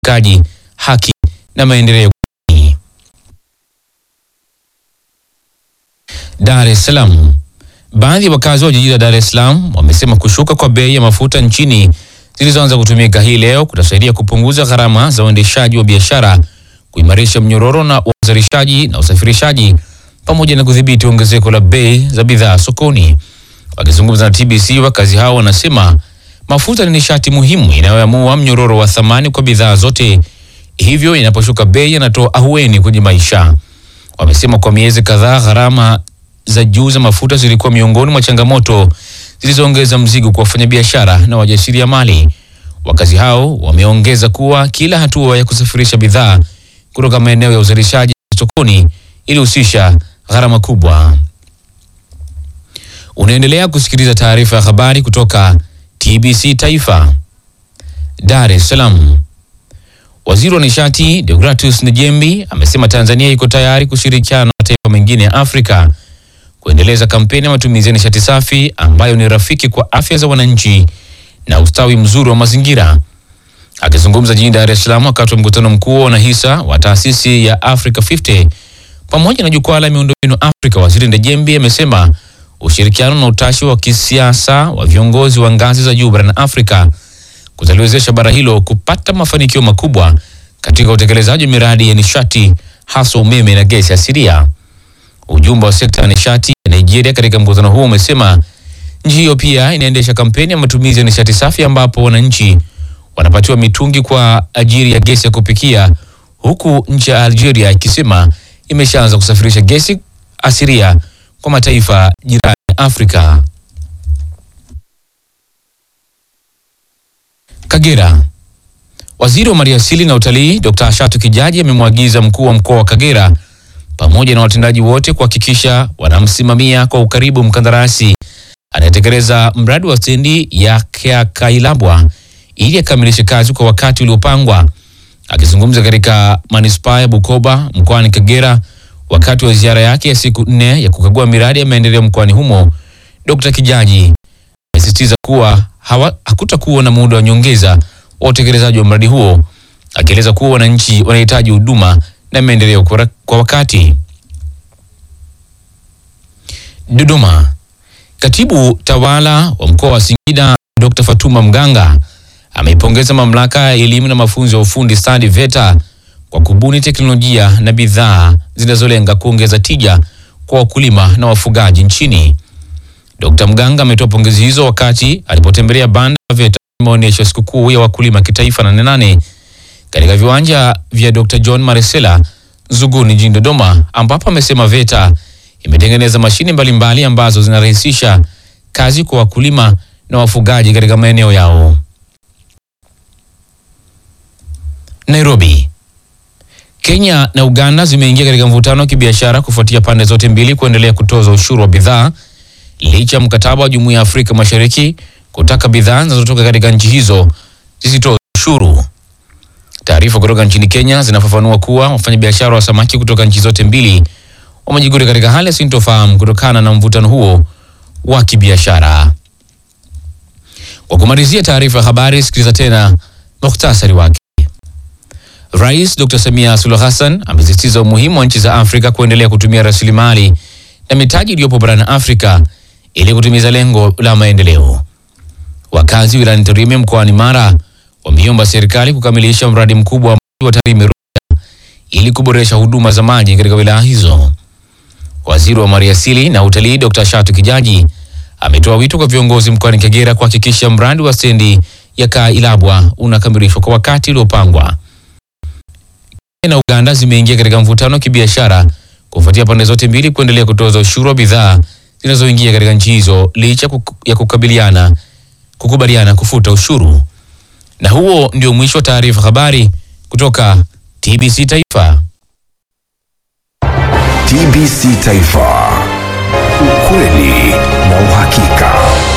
uwajibikaji, haki na maendeleo. Dar es Salaam. Baadhi ya wakazi wa jiji la Dar es Salaam wamesema kushuka kwa bei ya mafuta nchini zilizoanza kutumika hii leo kutasaidia kupunguza gharama za uendeshaji wa biashara, kuimarisha mnyororo na uzalishaji na usafirishaji, pamoja na kudhibiti ongezeko la bei za bidhaa sokoni. Wakizungumza na TBC, wakazi hao wanasema mafuta ni nishati muhimu inayoamua mnyororo wa thamani kwa bidhaa zote, hivyo inaposhuka bei yanatoa ahueni kwenye maisha. Wamesema kwa miezi kadhaa gharama za juu za mafuta zilikuwa miongoni mwa changamoto zilizoongeza mzigo kwa wafanyabiashara na wajasiriamali. Wakazi hao wameongeza kuwa kila hatua ya kusafirisha bidhaa kutoka maeneo ya uzalishaji sokoni ilihusisha gharama kubwa. Unaendelea kusikiliza taarifa ya habari kutoka TBC Taifa. Dar es Salaam. Waziri wa nishati Deogratius Njembi amesema Tanzania iko tayari kushirikiana na mataifa mengine ya Afrika kuendeleza kampeni ya matumizi ya nishati safi ambayo ni rafiki kwa afya za wananchi na ustawi mzuri wa mazingira. Akizungumza jijini Dar es Salaam wakati wa mkutano mkuu wa wanahisa wa taasisi ya Africa 50 pamoja na jukwaa la miundombinu Afrika, Waziri Ndejembi amesema ushirikiano na utashi wa kisiasa wa viongozi wa ngazi za juu barani Afrika kutaliwezesha bara hilo kupata mafanikio makubwa katika utekelezaji wa miradi ya nishati hasa umeme na gesi asilia. Ujumbe wa sekta ya nishati ya Nigeria katika mkutano huo umesema nchi hiyo pia inaendesha kampeni ya matumizi ya nishati safi ambapo wananchi wanapatiwa mitungi kwa ajili ya gesi ya kupikia, huku nchi ya Algeria ikisema imeshaanza kusafirisha gesi asilia kwa mataifa jirani ya Afrika. Kagera. Waziri wa Maliasili na Utalii Dr. Ashatu Kijaji amemwagiza mkuu wa mkoa wa Kagera pamoja na watendaji wote kuhakikisha wanamsimamia kwa ukaribu mkandarasi anayetekeleza mradi wa stendi ya Kailabwa ili akamilishe kazi kwa wakati uliopangwa. Akizungumza katika manispaa ya Bukoba mkoani Kagera wakati wa ziara yake ya siku nne ya kukagua miradi ya maendeleo mkoani humo, Dr. Kijaji amesisitiza kuwa hawa- hakutakuwa na muda wa nyongeza wa utekelezaji wa mradi huo, akieleza kuwa wananchi wanahitaji huduma na maendeleo kwa kwa wakati. Dodoma. Katibu tawala wa mkoa wa Singida Dr. Fatuma Mganga ameipongeza mamlaka ya elimu na mafunzo ya ufundi stadi VETA kwa kubuni teknolojia na bidhaa zinazolenga kuongeza tija kwa wakulima na wafugaji nchini. Dr. Mganga ametoa pongezi hizo wakati alipotembelea banda la VETA maonyesho ya sikukuu ya wakulima kitaifa nane nane katika viwanja vya Dr. John Maresela Zuguni jijini Dodoma, ambapo amesema VETA imetengeneza mashine mbalimbali ambazo zinarahisisha kazi kwa wakulima na wafugaji katika maeneo yao. Nairobi. Kenya na Uganda zimeingia katika mvutano wa kibiashara kufuatia pande zote mbili kuendelea kutoza ushuru wa bidhaa licha ya mkataba wa Jumuiya ya Afrika Mashariki kutaka bidhaa zinazotoka katika nchi hizo zisitoze ushuru. Taarifa kutoka nchini Kenya zinafafanua kuwa wafanyabiashara wa samaki kutoka nchi zote mbili wamejikuta katika hali ya sintofahamu kutokana na mvutano huo wa kibiashara. Kwa kumalizia taarifa ya habari, sikiliza tena muhtasari wake. Rais Dr. Samia Suluhu Hassan amesisitiza umuhimu wa nchi za Afrika kuendelea kutumia rasilimali na mitaji iliyopo barani Afrika ili kutimiza lengo la maendeleo. Wakazi wilayani Tarime mkoani Mara wameiomba serikali kukamilisha mradi mkubwa wa maji wa Tarime Runda ili kuboresha huduma za maji katika wilaya hizo. Waziri wa Maliasili na Utalii Dr. Shatu Kijaji ametoa wito kwa viongozi mkoani Kagera kuhakikisha mradi wa stendi ya Kailabwa unakamilishwa kwa wakati uliopangwa. Kenya na Uganda zimeingia katika mvutano wa kibiashara kufuatia pande zote mbili kuendelea kutoza ushuru wa bidhaa zinazoingia katika nchi hizo licha kuku- ya kukabiliana kukubaliana kufuta ushuru. Na huo ndio mwisho wa taarifa habari kutoka TBC Taifa. TBC Taifa. Ukweli na uhakika.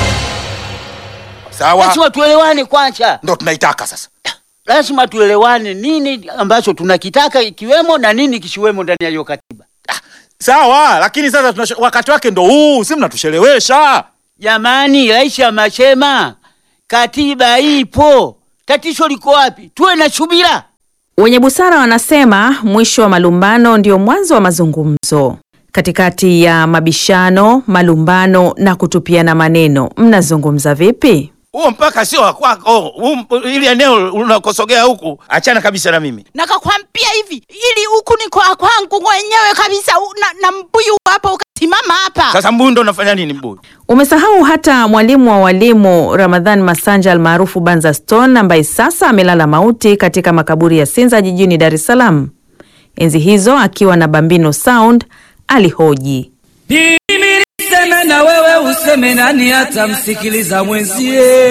Sawa, Lazima tuelewane kwanza, ndo tunaitaka sasa. lazima tuelewane nini ambacho tunakitaka ikiwemo na nini kisiwemo ndani ya hiyo katiba. Sawa, lakini sasa tunashe, wakati wake ndo huu, si mnatushelewesha. Jamani, rais amesema katiba ipo, tatizo liko wapi? Tuwe na subira. Wenye busara wanasema mwisho wa malumbano ndio mwanzo wa mazungumzo. Katikati ya mabishano, malumbano na kutupiana maneno, mnazungumza vipi? Huo mpaka sio wa kwako. Huu- Ili eneo unakosogea huku, achana kabisa na mimi. nakakwambia hivi ili huku ni kwa kwangu mwenyewe kabisa u- na, na mbuyu hapa ukasimama hapa Sasa mbuyu ndo unafanya nini mbuyu? Umesahau hata mwalimu wa walimu Ramadhan Masanja almaarufu Banza Stone ambaye sasa amelala mauti katika makaburi ya Sinza jijini Dar es Salaam. Enzi hizo akiwa na Bambino Sound alihoji Mimi niseme na wewe useme, nani atamsikiliza mwenzie?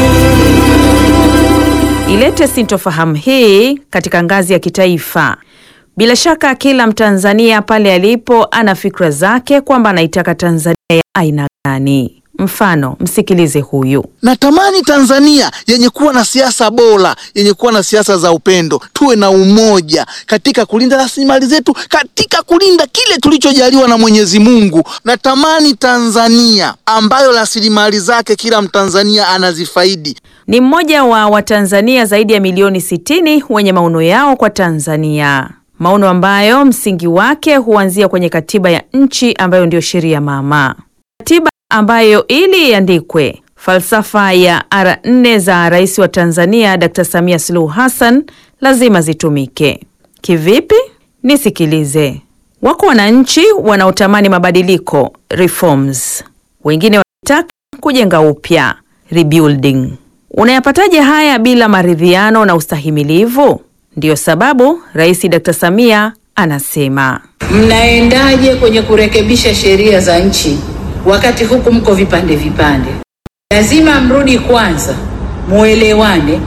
ilete sintofahamu hii katika ngazi ya kitaifa. Bila shaka kila Mtanzania pale alipo ana fikra zake kwamba anaitaka Tanzania ya aina gani. Mfano, msikilize huyu. Natamani Tanzania yenye kuwa na siasa bora, yenye kuwa na siasa za upendo, tuwe na umoja katika kulinda rasilimali zetu, katika kulinda kile tulichojaliwa na Mwenyezi Mungu. Natamani Tanzania ambayo rasilimali zake kila Mtanzania anazifaidi. Ni mmoja wa Watanzania zaidi ya milioni 60 wenye maono yao kwa Tanzania, maono ambayo msingi wake huanzia kwenye katiba ya nchi ambayo ndiyo sheria mama, katiba ambayo ili iandikwe falsafa ya ara nne za rais wa Tanzania Dr. Samia Suluhu Hassan lazima zitumike. Kivipi? Nisikilize. Wako wananchi wanaotamani mabadiliko reforms, wengine wanataka kujenga upya rebuilding. Unayapataje haya bila maridhiano na ustahimilivu? Ndiyo sababu Rais Dr. Samia anasema Mnaendaje kwenye kurekebisha sheria za nchi wakati huku mko vipande vipande? Lazima mrudi kwanza, muelewane,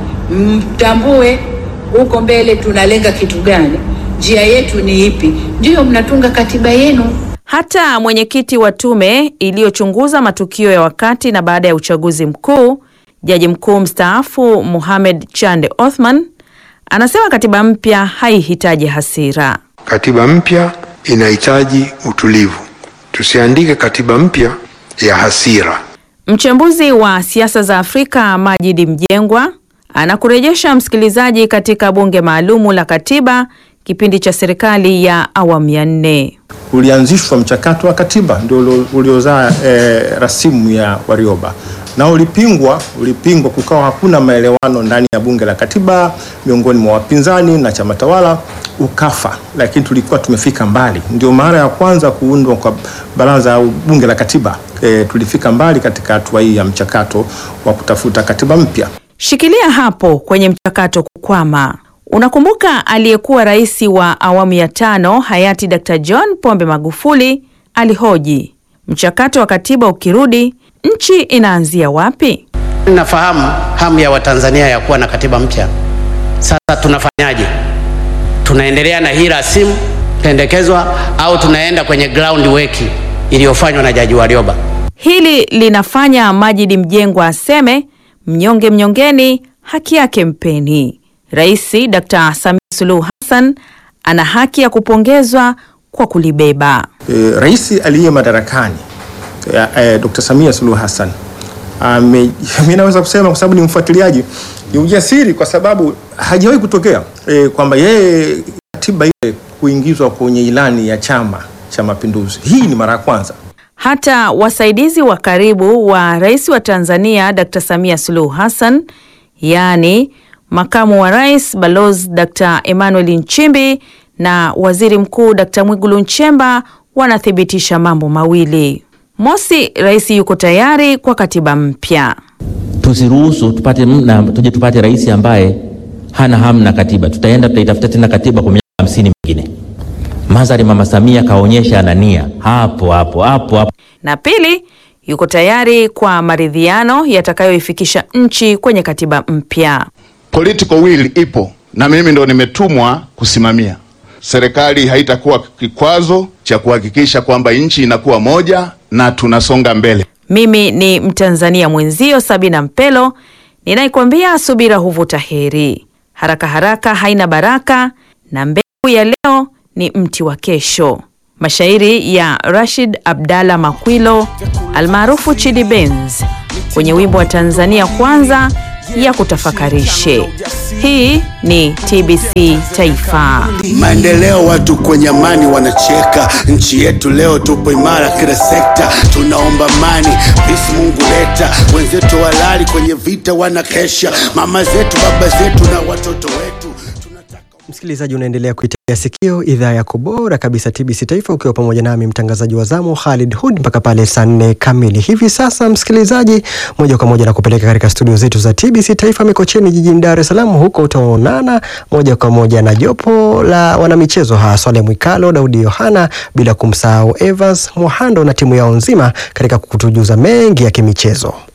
mtambue huko mbele tunalenga kitu gani, njia yetu ni ipi, ndiyo mnatunga katiba yenu. hata mwenyekiti wa tume iliyochunguza matukio ya wakati na baada ya uchaguzi mkuu, jaji mkuu mstaafu Mohamed Chande Othman anasema katiba mpya haihitaji hasira. Katiba mpya inahitaji utulivu. Tusiandike katiba mpya ya hasira. Mchambuzi wa siasa za Afrika Majidi Mjengwa anakurejesha msikilizaji katika bunge maalumu la katiba kipindi cha serikali ya awamu ya nne. ulianzishwa mchakato wa katiba ndio ulio- uliozaa eh, rasimu ya Warioba na ulipingwa, ulipingwa, kukawa hakuna maelewano ndani ya bunge la katiba miongoni mwa wapinzani na chama tawala, ukafa. Lakini tulikuwa tumefika mbali, ndio mara ya kwanza kuundwa kwa baraza au bunge la katiba. Eh, tulifika mbali katika hatua hii ya mchakato wa kutafuta katiba mpya. Shikilia hapo kwenye mchakato kukwama. Unakumbuka aliyekuwa rais wa awamu ya tano hayati Dr. John Pombe Magufuli alihoji, mchakato wa katiba ukirudi, nchi inaanzia wapi? Nafahamu hamu ya Watanzania ya kuwa na katiba mpya. Sasa tunafanyaje? Tunaendelea na hii rasimu pendekezwa au tunaenda kwenye ground work iliyofanywa na Jaji Warioba? Hili linafanya Majidi Mjengwa aseme mnyonge mnyongeni, haki yake mpeni. Rais Dr. Samia Suluhu Hassan ana haki ya kupongezwa kwa kulibeba. e, rais aliye madarakani e, e, Dr. Samia Suluhu Hassan ame, mimi naweza kusema kwa sababu ni mfuatiliaji, ni ujasiri kwa sababu hajawahi kutokea e, kwamba yeye katiba ile kuingizwa kwenye ilani ya Chama cha Mapinduzi. Hii ni mara ya kwanza. Hata wasaidizi wa karibu wa rais wa Tanzania Dr. Samia Suluhu Hassan, yaani makamu wa rais Balozi Dr. Emmanuel Nchimbi na waziri mkuu Dr. Mwigulu Nchemba wanathibitisha mambo mawili. Mosi, rais yuko tayari kwa katiba mpya. tusiruhusu tupate na tuje tupate rais ambaye hana hamu na katiba. Tutaenda tutaitafuta tena katiba kwa miaka hamsini mingine. Madhari Mama Samia kaonyesha ana nia hapo hapo hapo hapo. Na pili, yuko tayari kwa maridhiano yatakayoifikisha nchi kwenye katiba mpya. Political will ipo na mimi ndo nimetumwa kusimamia. Serikali haitakuwa kikwazo cha kuhakikisha kwamba nchi inakuwa moja na tunasonga mbele. Mimi ni Mtanzania mwenzio Sabina Mpelo ninaikwambia subira huvuta heri, haraka haraka haina baraka, na mbegu ya leo ni mti wa kesho. Mashairi ya Rashid Abdalla Makwilo almaarufu Chidi Benz kwenye wimbo wa Tanzania Kwanza ya kutafakarishe. Hii ni TBC Taifa. Maendeleo, watu kwenye amani wanacheka. Nchi yetu leo tupo imara kila sekta, tunaomba amani, peace Mungu leta. Wenzetu walali kwenye vita wanakesha, mama zetu, baba zetu na watoto wetu. Msikilizaji, unaendelea kuitegea sikio idhaa yako bora kabisa TBC Taifa, ukiwa pamoja nami mtangazaji wa zamu Khalid Hud mpaka pale saa nne kamili hivi sasa. Msikilizaji, moja kwa moja na kupeleka katika studio zetu za TBC Taifa Mikocheni jijini Dar es Salaam. Huko utaonana moja kwa moja na jopo la wanamichezo ha Swale Mwikalo, Daudi Yohana, bila kumsahau Evans Muhando na timu yao nzima katika kutujuza mengi ya kimichezo.